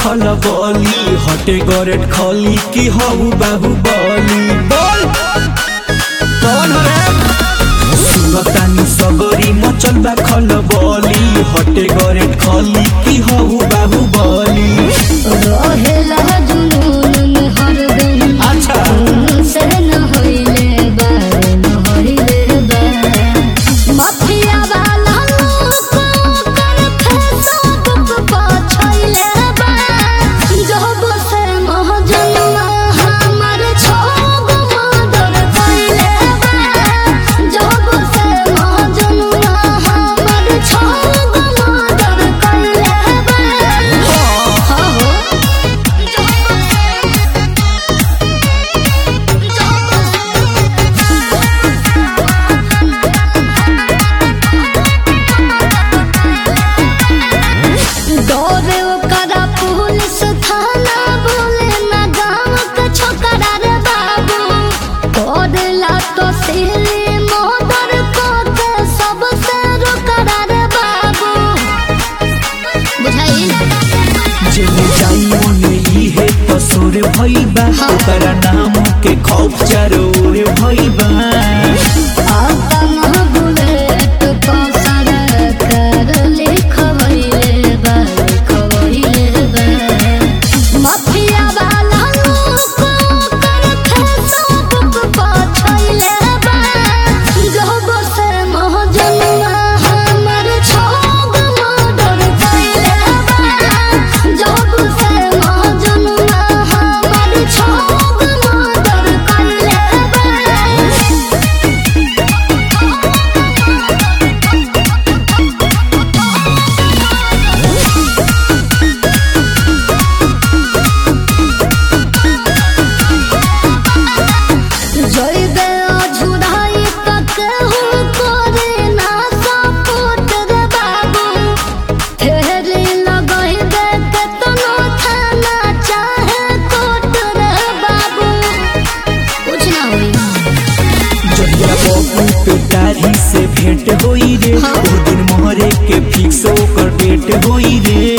खल बली हटे गरेट खली की हऊ बाहु बली बोल कौन रे सुनतानी सबरी मचल बा खल बली हटे गरेट खली की हऊ बाहु बली रहेला जुनून में हरदम अच्छा जुनून से न होइले बार न होइले बार माफिया वाला लोग कर फेसबुक पर छइले बा जब से महजनुआ हमर छोग मदर कइले बा जब से महजनुआ हमर छोग मदर कइले बा हाँ हो डरे ओकरा पुलिस थाना बोले ना गाँव के छोकरा रे बाबू करेला तो सिली मोदर को के सबसे रोकरा रे बाबू बुझाई जेने जाई ओने इहे पसुर भइल बा ओकरा नाम के खौफ चारो ओर भइल बा आपन बुलेट पसर कर लिखवइले बा लिखवइले बा माफिया वाला लोग कर फेसबुक पर छइले बा जब से महजनुआ हमर छोग मर्डर कइले बा जब से महजनुआ हमर छोग मर्डर कइले बा जइबे अझुराई तक हूँ करे ना सपोर्ट रे बाबू फेरी लगइबे केतनो थाना चाहे कोर्ट रे बाबू कुछ ना होई जहिया बबू पे दाढ़ी से भेंट होई रे हाँ। ओ दिन मोहरे के फिक्स ओकर डेट होई रे